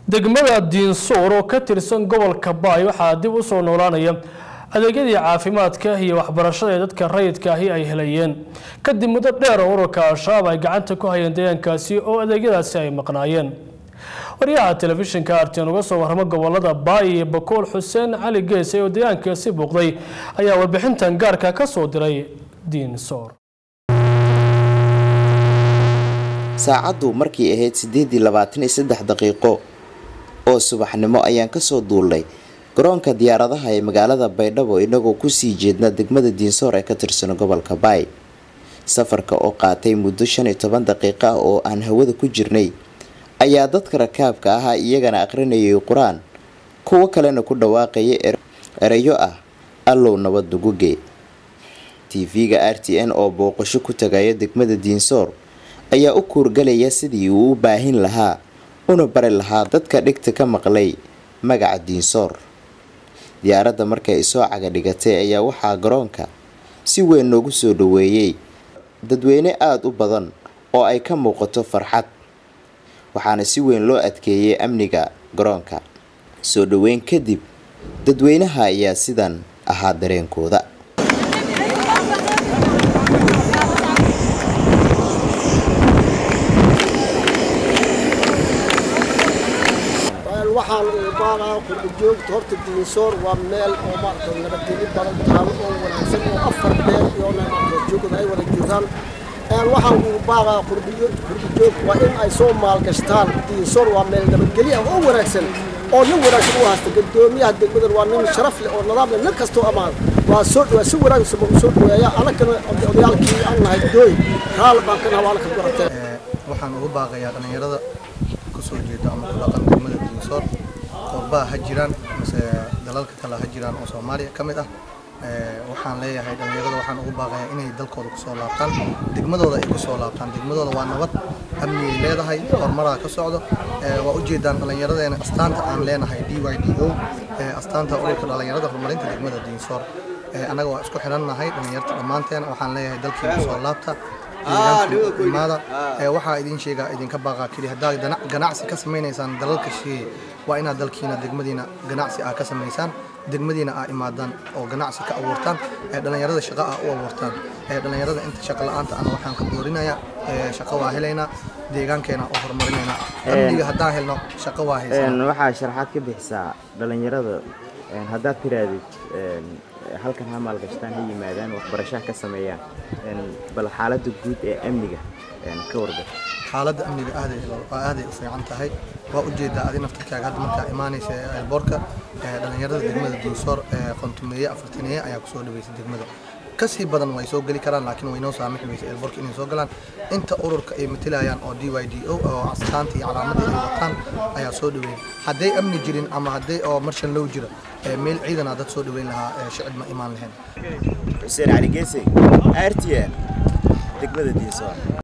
degmada diinsuur oo ka tirsan gobolka baay waxaa dib u soo noolaanaya adeegyadii caafimaadka iyo waxbarashada ee dadka rayidka ahi ay helayeen kadib muddo dheer oo ururka al-shabaab ay gacanta ku hayeen deegaankaasi oo adeegyadaasi ay maqnaayeen waryaha telefishinka arteen uga soo warramo gobolada baay iyo bakool xuseen cali geese oo deegaankaasi buuqday ayaa warbixintan gaarka ka soo diray diinsoor saacaddu markay ahayd siddeedii labaatan iyo saddex daqiiqo oo subaxnimo ayaan kasoo duulnay garoonka diyaaradaha ee magaalada baydhabo inagoo kusii jeedna degmada diinsoor ee ka tirsan gobolka baay safarka oo qaatay muddo shan iyo toban daqiiqo ah oo aan hawada ku jirnay ayaa dadka rakaabka ahaa iyagana aqrinayay qur-aan kuwo kalena ku dhawaaqaya erayo ah allow nabad nuguge tv-ga r t n oo booqasho ku tagaya degmada diinsoor ayaa u kuurgalaya sidii uu u baahin lahaa una bari lahaa dadka dhigta ka maqlay magaca diinsoor diyaaradda markay soo caga dhigatay ayaa waxaa garoonka si weyn noogu soo dhaweeyey dadweyne aada u badan oo ay ka muuqato farxad waxaana si weyn loo adkeeyey amniga garoonka soo dhaweyn kadib dadweynaha ayaa sidan ahaa dareenkooda waxaan uu baaqaa qurbajoogta horta diinsoor waa meel oo maarata nabadgelyo badan taalo oo wanaagsan oo afar meel iyo joogada ay wada joogaan waxaan uu baaqaa qurbajoogta waa in ay soo maalgashtaan diinsoor waa meel nabadgelyo ah oo wanaagsan oo nin wanaagsan u haysta gadoomiyaha degmadan waa nin sharaf leh oo nidaam leh nin kastoo ammaan waa soo waa si wanaagsan u soo dhaweeya anagana odayaalkii aan nahay dooy raal baan ka nahay waana ka garatay waxaan ugu baaqayaa dhallinyarada kusoo jeeda ama ku dhaqan degmada diinsoor qurbaha ha jiraan mase dalalka kale ha jiraan oo soomaaliya ka mid ah waxaan leeyahay dhallinyarada waxaan ugu baaqayaa inay dalkooda kusoo laabtaan degmadooda ay kusoo laabtaan degmadooda waa nabad amniyay leedahay horumaraa ka socdo waa ujeedaan dhallinyaradeena astaanta aan leenahay d y d o astaanta ururka dhallinyarada horumarinta degmada diinsoor annaga waa isku xidhannahay dhallinyarta dhammaanteena waxaan leeyahay dalkii kusoo laabta imaada waxaa idin sheegaa idinka baaqaa keli haddaad ganacsi ka samaynaysaan dalalka shisheeye waa inaad dalkiina degmadiina ganacsi aa ka samaysaan degmadiina aa imaadaan oo ganacsi ka abuurtaan dhallinyarada shaqo ah u abuurtaan dhallinyarada inta shaqo la-aanta ana waxaan ka boorinayaa shaqo waa helaynaa deegaankeena oo horumarinaynaa amniga haddaan helno shaqo waa haysanaa waxaa sharaxaad ka bixisaa dhallinyarada haddaad tiraadid halkan ha maalgashtaan ha yimaadaan waxbarashaha ka sameeyaan bal xaaladda guud ee amniga ka warga xaaladda amniga aaday aaday u fiican tahay waa ujeedaa adi naftarkaaga hadda markaa imaanaysa eelboorka dhallinyarada degmada diinsoor qontumeeye afartaneeye ayaa kusoo dhaweysay degmada kasii badan way soo geli karaan laakiin way noo saamixi weysa eelboorka inay soo galaan inta ururka ay matalayaan oo d y d o oo astaanta iyo calaamadda ay wataan ayaa soo dhaweeyay hadday amni jirin ama hadday oo marshan low jiro meel ciidanaa dad soo dhaweyn lahaa shicib ma imaan lahayn xuseen cali geese r t n degmada diinsoor